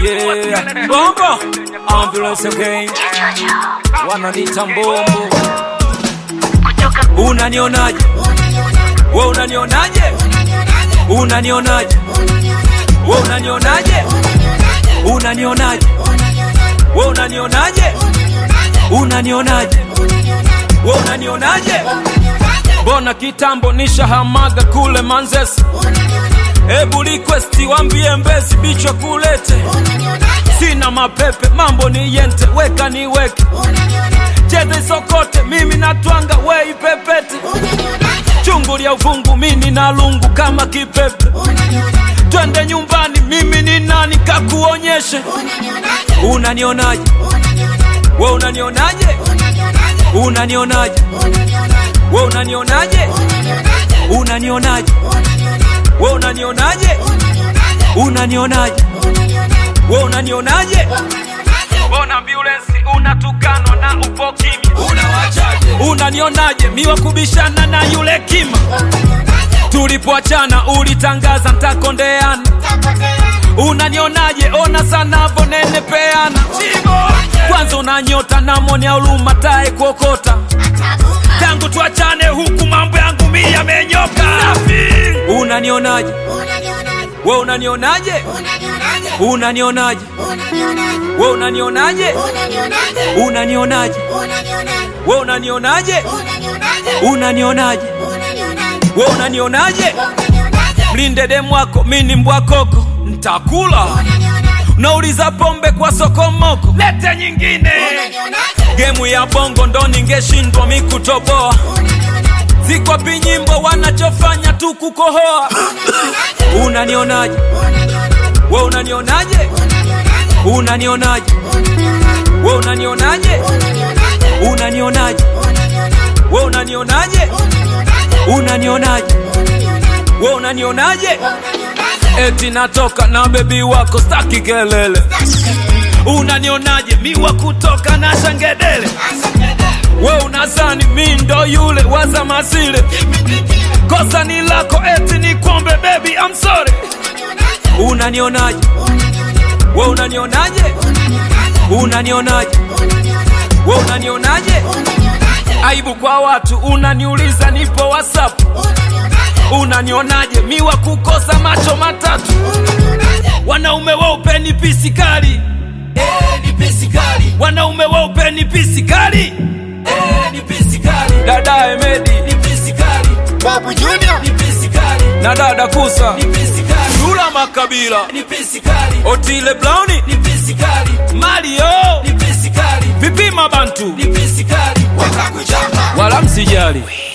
Yeah, bombo ambulance again, wananita mbombo. Unanionaje? We unanionaje? Unanionaje? We unanionaje? Unanionaje? We unanionaje? Unanionaje? We unanionaje? Mbona kitambo nishahamaga kule Manzese, ebu request wambie Mbezi bichwa kulete, sina mapepe, mambo ni yente, weka niweke, cheze sokote, mimi natwanga, we ipepete, chungu lya uvungu, mini na lungu kama kipepe, twende nyumbani, mimi ni nani kakuonyeshe, unanionaje? We unanionaje? Unanionaje? We unanionaje? Unanionaje? We unanionaje? Unanionaje? We unanionaje? Mbona ambulance unatukanwa na upo kimya? Unawachaje? Unanionaje? Miwa kubishana na yule kima. Tulipoachana ulitangaza ntakondeana. Unanionaje? Ona sanavo nene peana. Kwanza unanyota na moni ya huruma tae kuokota. Tangu tuachane huku mambo yangu mi yamenyoka. Unanionaje? We unanionaje? Unanionaje? We unanionaje? Unanionaje? We unanionaje? Unanionaje? We unanionaje? Mlinde demu wako, mi ni mbwa koko, ntakula. Nauliza pombe kwa sokomoko, lete nyingine. Gemu ya bongo ndo ningeshindwa mi kutoboa. Zikwapi nyimbo wanachofanya tu kukohoa. Unanionaje? We unanionaje? Unanionaje? We unanionaje? Unanionaje? We unanionaje? Unanionaje? We unanionaje? Eti natoka na bebi wako staki kelele. Unanionaje? Miwa kutoka na shangedele. We unazani mi ndo yule waza masile. Kosa ni lako eti ni kwombe baby I'm sorry. Unanionaje? We unanionaje? Unanionaje? We unanionaje? Aibu kwa watu unaniuliza nipo WhatsApp. Unanionaje? Miwa kukosa macho matatu. Wanaume weupe ni pisi kali. Eh, ni pesi kali. Wanaume weupe ni pisi kali. Eh, ni pesi kali. Dada Emedi Ni pesi kali. Babu Junior. Ni pesi kali. na dada Kusa, Ni pesi kali. Dula Makabila, Ni pesi kali. Otile Browni, Ni pesi kali. Mario, Ni pesi kali. Vipima Bantu, Ni pesi kali. Wakakuchapa. wala msijali.